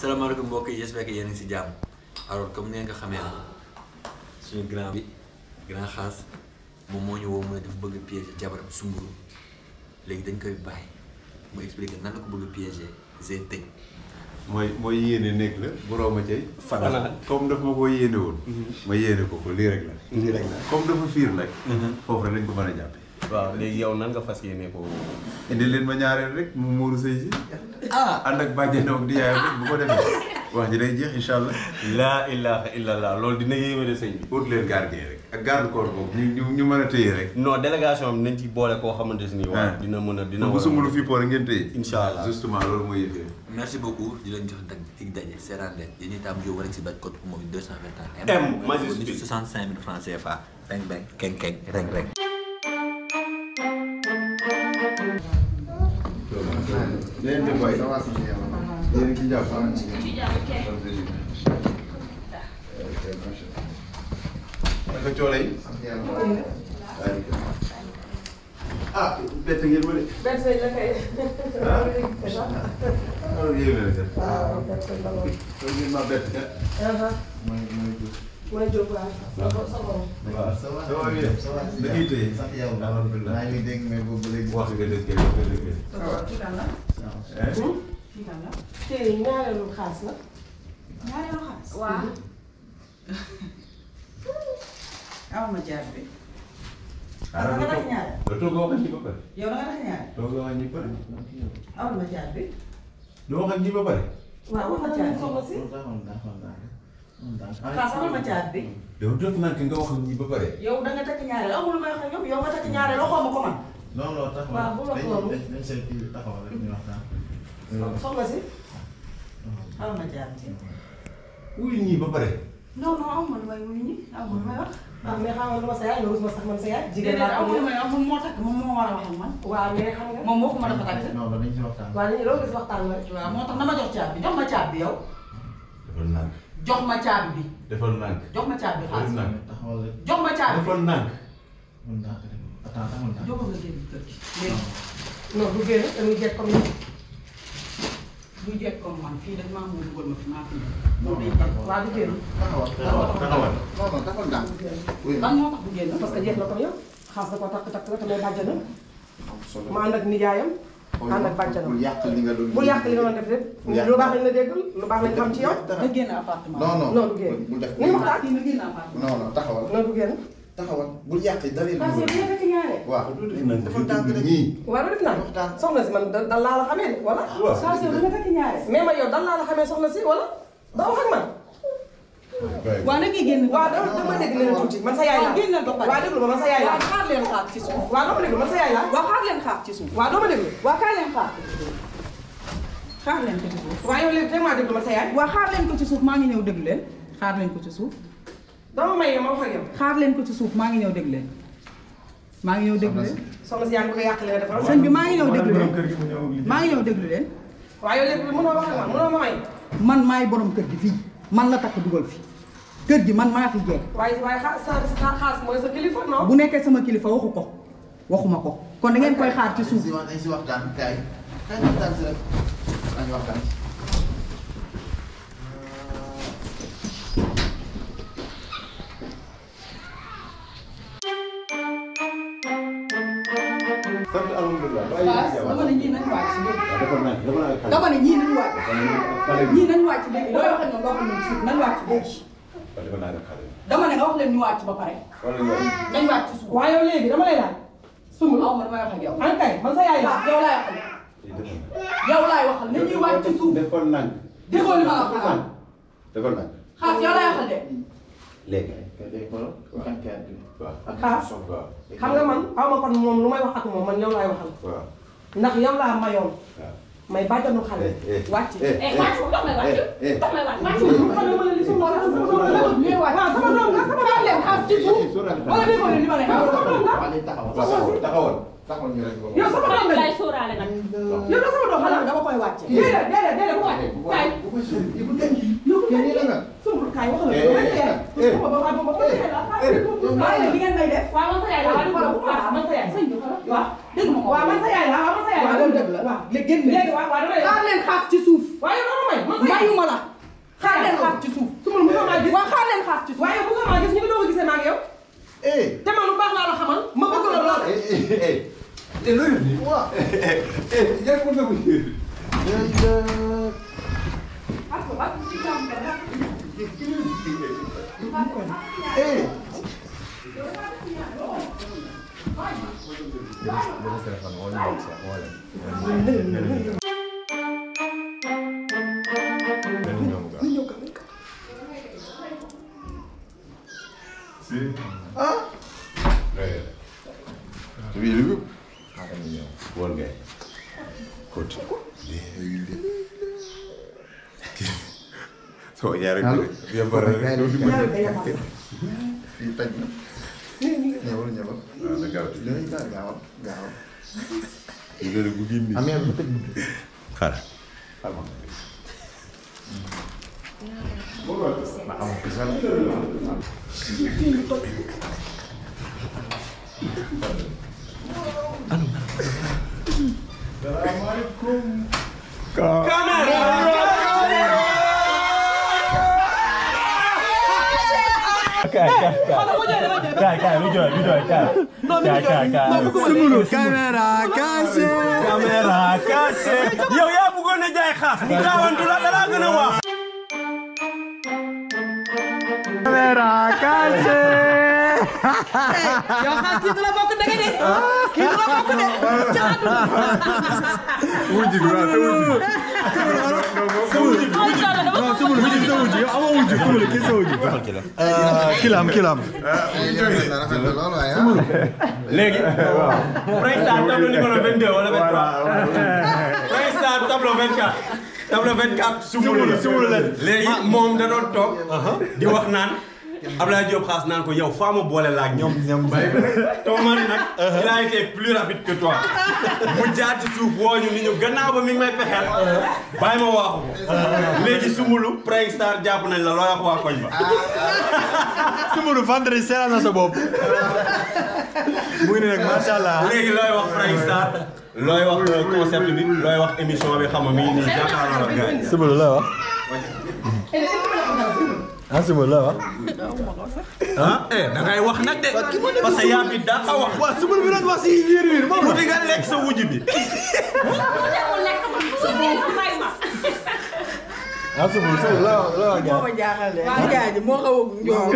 salaamaaleykum mbokk yi j'espère que yéen a ngi si jàmm alors comme ni nga ko xamee suñu grand bi grand xaas moom moo ñu woo mu ne dafa bëgg a piéger jabaram sumburu léegi dañ koy bàyyi mu expliquer nan la ko bëgg a piéger c'est tëj. mooy mooy yéene nekk la borom a cay fanal comme daf ma ko yéene woon ma yéene ko ko lii rek la lii rek la. comme dafa fiir nag foofu rek lañ ko mën a jàppe waaw léegi yow nan nga fas yéene ko. indi leen ma ñaareel rek mu muuru sëy si ah ànd ak bàjjenoog di yaayam rek bu ko defee wax ji day jeex incha allah laa ilaha illallah loolu dina yéeme de sëñ bi. ut leen gardien rek ak garde corps boobu ñu ñu ñu mën a téye rek non délégation bi nañ ci boole koo xamante ne nii. waaw Ah. dina mën a dina bu war a sumbulu fii poor ngeen téye Incha allah. justement loolu mooy yëfee merci beaucoup di leen jox dag tig daje seeraan leen yéen itam yow war a si bat code mooy 221 M majuscule. 65 000 francs CFA beng beng keng keng reng reng leen di boy yéen a ci jàpp naka coole yi ah bett ngeen ma de benn sëñ la kay. ah alors yéen a kat waaw benn sëñ la lool. loolu ngeen ma bett kat mooy jóg waaw. sa borom. waaw ça va ça va bien da ngay téye sant yàlla alhamdulilah maa ngi dégg mais boobu ba léegi wax nga dëgg nga dëgg kii kan la eh kii kan la tey ñaareelu xaas la. ñaareelu xaalis waaw aw ma jaar bi ah nga tax ñaare da toog wax ak ñi ba pare yow da nga tax ñaare toog wax ak ñi ba pare aw ma jaar bi du wax ak ñi ba pare waaw wax na ci soxna si. xaas amal ma jaar bi yow def naa nga wax ak ñi ba pare yow da nga takk ñaare amul lu may wax ak ñoom yow nga takk ñaare loo xaw ma ko man non non taxawal waaw bu la dañ xool. dañ dañ seet kii taxawal rek ñu waxtaan. soxna si. aw ma jaar bi wuy ñi ba pare non non amul lu may wuyu ñi amul lu may wax ah mais xam nga lu ma sa yaay nga rus ma sax man sa yaay. jigéen déedéet laa ko amul lu moom. may wax moom moo takk moom moo war a wax ak man waaw mais xam nga. moom moo ko mën a fa takk non non dañ si waxtaan. waaw dañuy loolu gis waxtaan la rek. waaw moo tax na ma jox caabi bi jox ma caabi bi yow defal nànk jox ma caabi bi defal nànk jox ma caabi bi def xaalis nànk taxawal rek jox ma caabi bi defal nànk mën naa ko def attends taxawal naa. jox ko nga génn kër gi léegi non du génn dañuy jekk comme ni. bu jekk comme man fii dañ maa mën dugal ma fi maa fi ñëw. non loolu day non génn. taxawal. waaw du génn. taxawal taxawal taxawal. non non taxawal naa. oui lan moo tax bu génn. parce que jeex na comme yow. xaas na ko takk takk la te may bàjjanam. solo. ma ànd ak nijaayam. ànd ak bàjjanam. bul yàq li nga doon. bul yàq li nga doon def lépp. Bul yàq. lu baax lañ la déggal lu baax lañ xam ci yow. nga génn appartement. non non non du génn. bul def ni waxtaan. fii nga génn appartement. non non taxawal. non du génn. taxawal bul yàq dara yi. parce que bi nga fekk ñaare. waaw dafa tànk rek. ñii waaw def naa waxtaan. soxna si man dal laa la xamee de wala. waaw saa si yow da nga takk ñaare. mais ma yow dal laa la xamee soxna si wala. doo wax ak man. waaw na ngay génn. waaw dama dama dégg leen tuuti man sa yaay laa. waaw génnal ba pare. waaw déglu ma man sa yaay laa. waaw xaar leen xaar ci suuf. waaw doo ma déglu man sa yaay laa. waaw xaar leen xaar ci suuf. waaw doo ma déglu. waaw kaay leen xaar. xaar leen ko ci suuf. waaw yow léegi teg maa déglu man sa yaay. waaw xaar leen ko ci suuf maa ngi ñëw déglu leen. xaar leen ko ci suuf. dama may ma wax ak yow. xaar leen ko ci suuf maa ngi ñëw déglu leen. maa ngi ñëw déglu leen. soxna si yaa ngi bëgg a yàq li nga defal. sëñ bi maa ngi ñëw déglu leen. maa ngi ñëw déglu leen. waaw yow léegi mënoo wax ak man mënoo ma may. man maay borom kër gi fii man la takk dugal fi kër gi man maa fi jeex waaye waaye xa sa sa xaas mooy sa kilifa non. bu nekkee sama kilifa waxu ko waxuma ko kon da ngeen koy xaar ci dañ suuf si wax dañ si waxtaan kaay. kaay waxtaan si rek. dañu waxtaan. sant alhamdulilah dama ne ñii nañu wàcc si léegi defal nànk defal nànk dama ne ñii nañu wàcc xale bi ñii nañu wàcc léegi looy wax ak ñoom loo xam ne suuf nañu wàcc léegi defal nànk xale bi dama ne nga wax leen ñu wàcc ba pare wala yow nañu wàcc ci suuf waaye yow léegi dama lay laaj. sumb aw ma damay wax ak yow an kay man sa yaay laa. yow laay waxal yow laay waxal na ñuy wàcc ci suuf defal nànk déggoo li ma la wax defal nànk xaas yow laay waxal de léegi kay day xoolal kan kaay bi. waaw ak xaas. waaw xam nga man xaw ma kon moom lu may wax ak moom man yow laay waxal. waaw ndax yow laa mayoon. waaw may bàjjanu xale. eh eh wàcc. eh eh wàcc dox may wàcc eh dox may wàcc wàcc ma ne li suma la sama doom la. ñuy wàcc waaw sama doom la sama xaar leen xaas ci suuf sóoraale wala déggoo leen li ma ne waaw sama doom la. waa léegi taxawal. taxawal taxawal taxawal ñu rek. yow sama doom la. lay sóoraale nag. yow la sama doom xanaa la. dama koy wàcce déedéet déedéet déedéet bu wàcc. kaay. bu ko si bu ko denc. kenn nii la nga. sumbul kaay wax la. Eh, yow man sa eh, yaay. eh. suma ba ba ba ba sa yaay laa. waaye nag li ngeen may def waaw man sa yaay la waaw waaw waaw man sa yaay. sëñ bi xoolal waaw. dégg ma ko waaw man sa yaay laa waaw man sa yaay waaw laa. loolu dëgg la waaw léegi génn léegi waaw waaw dama lay xaar leen xaas ci suuf waaye yow dama may man sa yaay. mayuma la xaar leen xaar ci suuf su ma la mosoo maa gis waaw xaar leen xaar ci suuf waaye yow mosoo maa gis ñu ngi doog a gisee maa ngi yow eh te man lu baax laa la xamal ma bëgg la lool eh eh eh eh loolu ni waaw eh yaa ko fa bu eh ah oui lu woon ngay kóot soo yaaree ko yembar rek doo dimbali fii taj na ñëwal ñëwal waaw na gaaw tuuti léegi daal gaawal gaawal ñu ne la bu génn amee bu tëj xaaral kaay kaay lu jooy lu jooy kaay kaay kaay kaay sumulu caméra caché caméra caché yow yaa bëggoon a jaay xaas mu gaawantu la dara gën a wax caméra caché yow xaas kii du la bokk dëgg de kii du la bokk de ca àdduna wujj bi waaw te wujj bi non sumulu wujj sa wujj yow amoo wujj sumulu kii sa wujj kilam kilam rafet na lool waaye ah léegi Prestar tableau numéro 22 wala 23 Prestar tableau 24 tableau 24 sumulu sumulu la léegi moom da doon toog di wax naan Abdoulaye Diop xaas naan ko yow faa ma boole la ak ñoom ñoom Thomas nag il a été plus rapide que toi mu jaar ci suuf woo ñu ni ñu gannaaw ba mi ngi may pexeel bàyyi ma waaxu ko léegi sumulu Prestar jàpp nañ la looy wax waa koñ ba sumulu vendredi seera na sa bopp muy ne nag macha allah léegi looy wax Prestar looy wax concept bi looy wax émission bi xam nga mi ngi nii jàkkaarloo ak gars yi. sumulu la wax ah sumulu la wax ah eh da ngay wax nag de parce que yaa fi daa a wax. waaw sumulu bi doon wax si wiir wiir moom mu di nga lekk sa wujj bi. ah sumulu sumulu la wax la wax moo ma jaaxal de nijaay ji moo xaw a njool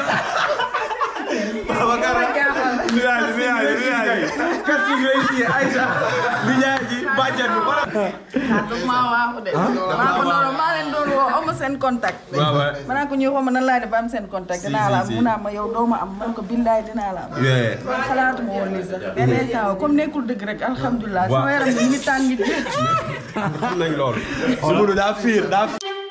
Babacar nijaay ji nijaay ji nijaay ji qu'est-ce que ngay ci Aïcha li ñaar ji bàjjan bi wala. ah daf maa waaxu de maa ko noonu maa leen doon woo am seen contact waaw waaw. ma naa ko ñuy xaw ma nan laay def ba am seen contact dinaa la am si, si. mu naa ma yow doo ma am man ko billaay dinaa la am xalaatuma woon lii sax benn instant comme nekkul dëgg rek alhamdulilah Waaw. sama yaram bi ngi tàng ji xam nañ loolu. sumulu daa fiir daa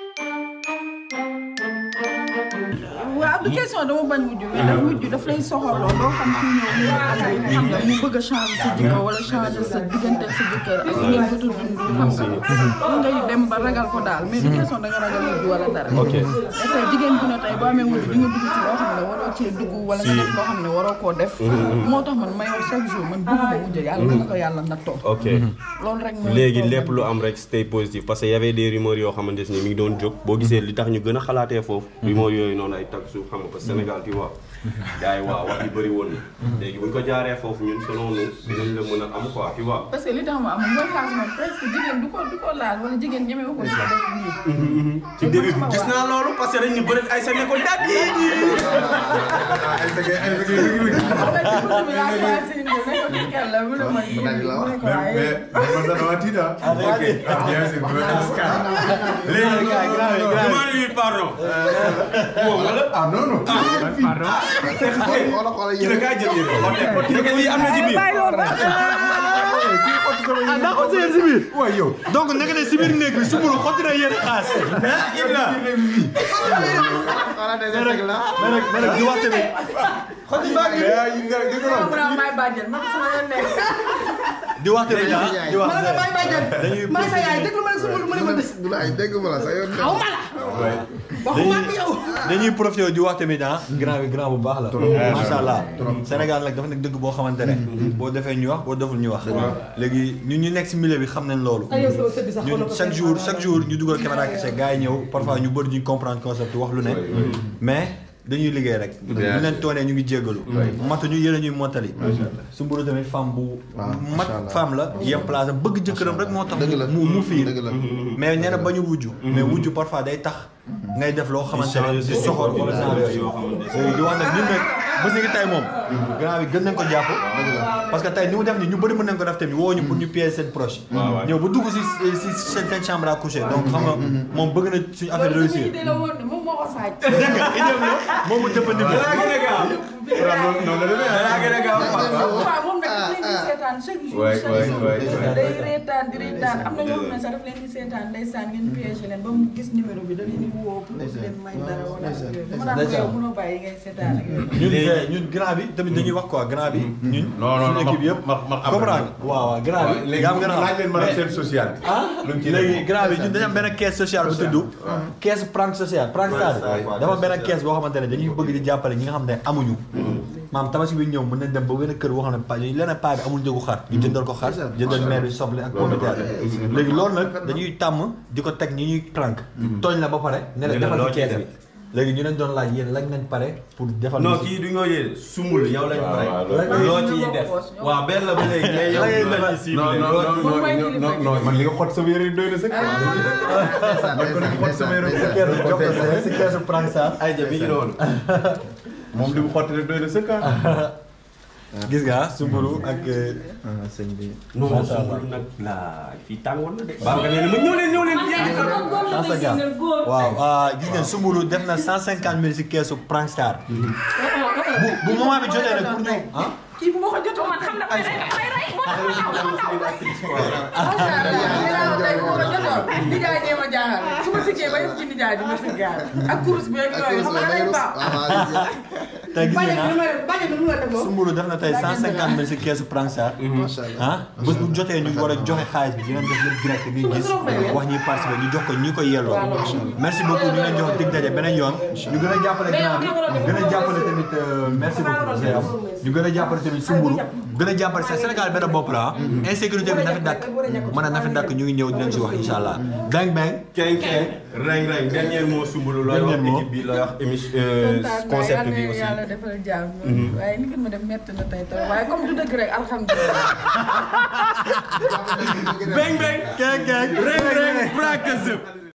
waaw du question dama bañ wujju mais daf wujju daf lay soxorloo doo xam kii ñëw mu ànd xam nga mu bëgg a changer sa jikko wala changer sa diggante ak sa jëkkër ak ngeen ko tudd xam nga ngay dem ba ragal ko daal mais du question da nga ragal wujju wala dara Ok. mais tey jigéen bu ne tey boo amee wujju di nga dugg ci loo xam ne waroo cee dugg wala nga def loo xam ne waroo koo def moo tax man may wax chaque jour man bëgguma wujju yàlla dama ko yàlla nattoo ok loolu rek mooy léegi problème lépp lu am rek stay positif parce que y avait des rumeurs yoo xamante ni mi ngi doon jóg boo gisee li tax ñu gën a xalaatee foofu. rumeurs yooyu noonu ay tag suuf xam nga parce que Sénégal tu vois. gars yi waaw wax yu bëri woon na. léegi bu ñu ko jaaree foofu ñun selon nous dinañ la mën a am quoi tu vois. parce que li tax ma am mooy xaas moom presque jigéen du ko du ko laal wala jigéen ñeme ko ci def nii ci début bi gis naa loolu parce que dañ ñu bëri ay sa ne ko daat yi ay dëgg ay dëgg yu ngi mais mais man sax dama tiit ah. ok ah bien sûr bu ma scan. léegi demande lui pardon. moom wala. ah non non. xoola xoola ki la kaa jël yéen xool nekk lii am na ci biir. ah daa ko sëyal si biir waaw yow. donc nekk ne si biir néeg bi sumulu xotti na yéen xaas ah Ibra. xoola des rek la mais nag mais nag di wax tamit mais ah yi nga dëgg la. mu naa may bàjjen man sama yoon nekk di wax tamit ah di wax ma ne may bàjjen dañuy ma ne sa yaay déglu ma ne sumul mu ne ma du la ay dégg ma la sa yoon xaw ma la waxuma ak yow. dañuy profité di wax tamit ah. grand bi grand bu baax la. macha allah Sénégal nag dafa nekk dëgg boo xamante ne. boo defee ñu wax boo deful ñu wax. léegi ñun ñu nekk si milieu bi xam nañ loolu. ay yow sama sët bi sax ñun chaque jour chaque jour ñu dugal caméra kese gars yi ñëw parfois ñu bëri duñ comprendre concept wax lu ne. mais dañuy liggéey rek. ñu leen toonee ñu ngi jéggalu. matu ñu yéen a ñuy mottali. su mburu tamit femme bu. mat femme la yem place am bëgg jëkkëram rek moo tax. mu mu fiir mais nee na ba ñu wujju. mais wujju parfois day tax. ngay def loo xamante ne si soxor wala genre yooyu. di wax nag ñun nag bés ni tey moom. grand bi gën nañ ko jàpp. parce que tey ni mu def ni ñu bëri mën nañ ko def tamit woo ñu pour ñu piéger seen proche. ñëw ba dugg si si seen seen chambre à coucher donc xam nga moom bëgg na suñu affaire réussir. idée la woon de moom moo ko sàcc. dégg nga idée la moom mu jëfandikoo. dalaa gën a gaaw noonu la demee dalaa gën a gaaw waaw moom nag daf leen di seetaan chaque jour waay, chaque waay, jour waay, waay. day reetaan di reetaan am na ñoo xam ne sax daf leen di seetaan ndeysaan ngeen piégé leen ba mu gis numéro bi da leen di woo pour leen may dara wala ak yooyu dama naan ko yow mënoo bàyyi ngay seetaan ak yooyu ñun eh, ñun grand bi tamit dañuy wax quoi grand bi. ñun non non suñu équipe yëpp. ma ma comprendre nga waaw waaw grand bi. léegi yaa am gën a laaj leen ma def seen social. ah lu mu ci léegi def. grand bi ñun dañu am benn caisse sociale bu tudd. caisse prank sociale prank star dafa am benn caisse boo xamante ne dañuy bëgg di jàppale ñi nga xam ne amuñu. maam tabaski bi ñëw mën nañ dem ba benn kër boo xam ne pa ñu leneen paa bi amul njëgu xar ñu jëndal ko xar jëndal maire bi soble ak pomme de terre léegi loolu nag dañuy tàmm di ko teg ñi ñuy prank tooñ la ba pare ne la Ne la defal loo ci ciy caisse bi léegi ñu leen doon laaj yéen lañ nañ pare pour defal non ñu si- kii du ñoo yee sumbul yow lañ pare waaw, loo ciy def waaw benn la ba léegi mais yow Lay loo defal. ciy non ciblé non loo non ciy- Moom mooy non kilifa non non man li nga xot sama yére doy na sëkk. man ko nekk xot sama yére si keesu jox ko si- si keesu prank star ay ja mi ngi noonu moom li mu xotti rek doy na sëkk ah. gis nga sumburu ak sëñ bi. non sumbul nag laa fii tàngoon na de baa nga nee na ma ñëw leen ñëw leen fii waaw ah, gis ngeen sumburu def na cent cinquante mille si keesu prank star bu bu moment bi jotee rek pour ñu ah kii bu ma ko jotoon man xam na may rey may rey moo tax ma xam macha allah nee naa la tey bu ma ko jotoon nijaay dee ma jaaxal su ma siggee ba yëpp ci nijaay bi ma siggaar ak kurus bi ak yooyu xam nga day baax tey gis ngeen ah bañ a lu la def sumburu def na tey cent cinquante mille si keesu prank star macha allah. ah bés bu jotee ñu war a joxe xaalis bi dinañ def lépp direct ngay gis wax ñuy participer ñu jox ko ñi ko yelloo merci beaucoup ñu leen jox dig daje beneen yoon ñu gën a jàppale grand bi gën a jàppale tamit euh, merci beaucoup Zeyam ñu gën a jàppale tamit sumburu gën a jàppale sa Sénégal benn bopp la ah insécurité bi na fi dakk mën a na fi dakk ñu ngi ñëw dinañ si wax incha allah bang bang keng keng reng reng dernier mot sumbulu looy wax Dernier mot. équipe bi looy wax émission kontaan naa concept yàlla bi na aussi yàlla defal jàmm waaye ni ngeen ma def métti na tey trop waaye comme du dëgg rek alhamdulilah beng beng keng keng reng reng brak zëp